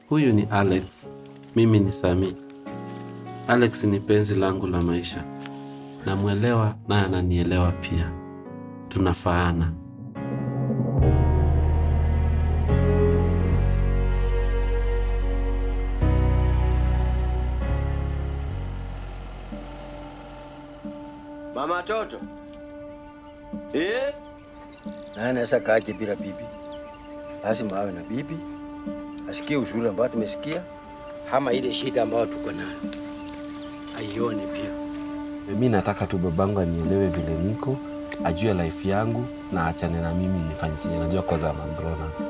Huyu ni Alex, mimi ni Sami. Alex ni penzi langu la maisha, namwelewa naye ananielewa pia, tunafaana. Mama toto eh? Naye anaweza kaaje bila bibi? Lazima awe na bibi, asikie ushauri ambao tumesikia, ama ile shida ambayo tuko nayo aione pia. Mi nataka tu babangu anielewe vile niko, ajue life yangu na achane na mimi nifanye chenye najua cause I'm a grown up.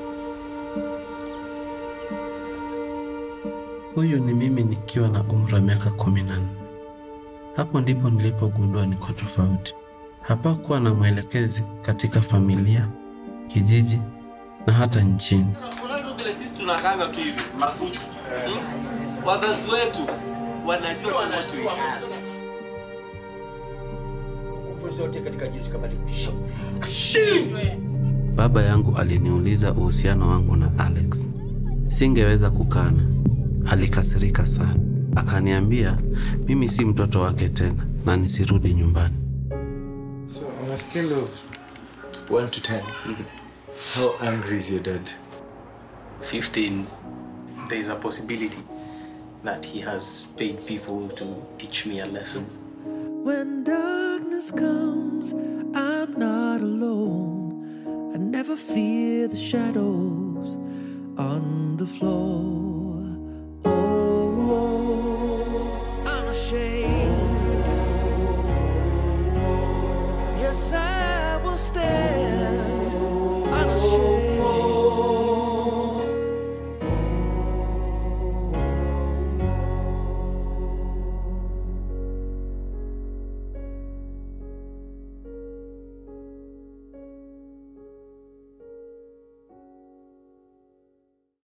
Huyu ni mimi nikiwa na umri wa miaka kumi na nne. Hapo ndipo nilipogundua niko tofauti. Hapakuwa na mwelekezi katika familia, kijiji na hata nchini. Kuna vile sisi tunakanga tu hivi makuti. Hmm? Wazazi wetu wanajua tunachoiana. Nguvu zote katika jina kama Baba yangu aliniuliza uhusiano wangu na Alex. Singeweza kukana. Alikasirika sana, akaniambia mimi si mtoto wake tena na nisirudi nyumbani. So on a scale of 1 to 10, how angry is your dad? 15. There is a possibility that he has paid people to teach me a lesson. When darkness comes, I'm not alone. I never fear the shadows on the floor. Oh, unashamed. Yes, I will stand